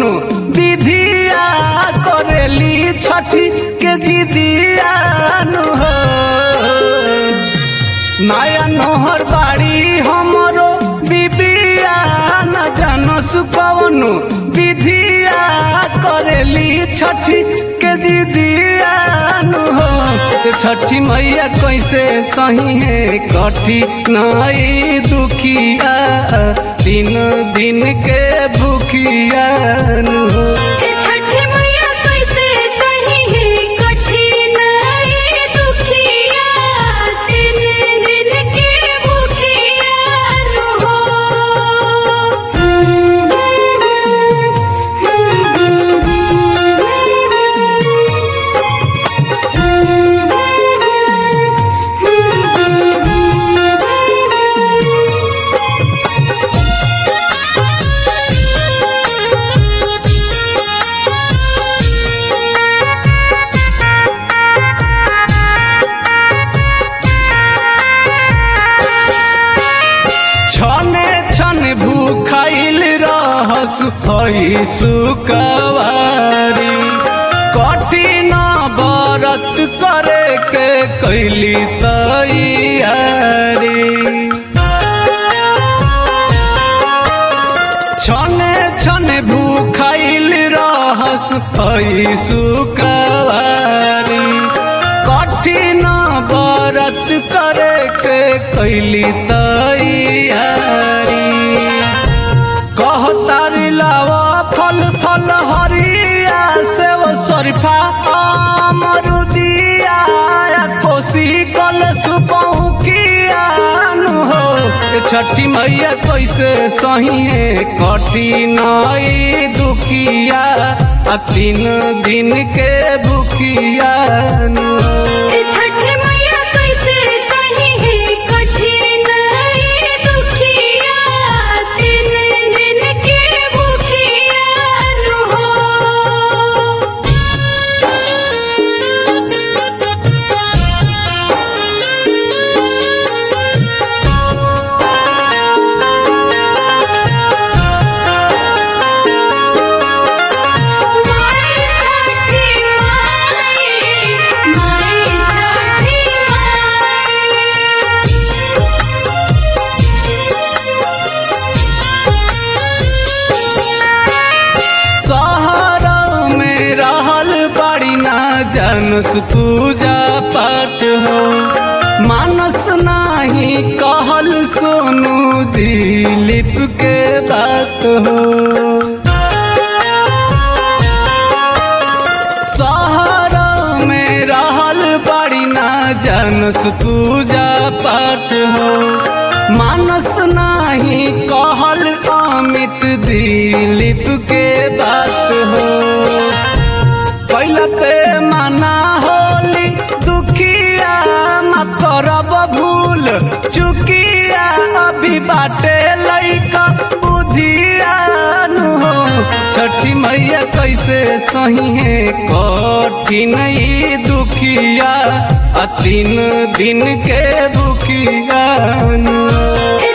कवनो विधिया करेली छठी के जिदिया नु हो नया नोहर बाड़ी हमरो बिबिया न जानस कवनो विधिया करेली छठी के दीदिया नु हो ते छठी मैया कैसे सही है कठी नाई दुखिया दिन दिन के भूखिया नु हो ए छठी मैया कैसे सही है कठिन ए दुखिया तीन दिन के भूखिया नु छने छन भूखाइल रहस हई सुकवारी कठिन व्रत करे के कैली तैयारी छने छने भूखाइल रहस हई सुकवारी कठिन व्रत करे के कैली तैयारी कहतारी लावा फल फल हरिया सेव सरफा अमरुदिया कोसी कल सुपहुकिया नु हो ए छठी मैया कैसे सही है कठिनाई दुखिया आ तीन दिन के भूखिया नु हो ए छठी मैया कैसे सही है कठिन ए दुखिया तीन दिन के भूखिया नु हो माई छठी माई माई छठी शहर में रहल बड़ी ना जानस पूजा पाठ हो मानस नाही कहल सोनू दिलीप के बात हो शहर में रहल बड़ी ना जानस पूजा पाठ हो मानस नाही कहल अमित दिलीप के बात हो कैला पे माना होली दुखिया मा करब भूल चुकिया अभी बाटे लैका बुधिया नु हो छठी मैया कैसे सही है कठिन ई दुखिया आ तीन दिन के भूखिया नु हो। ए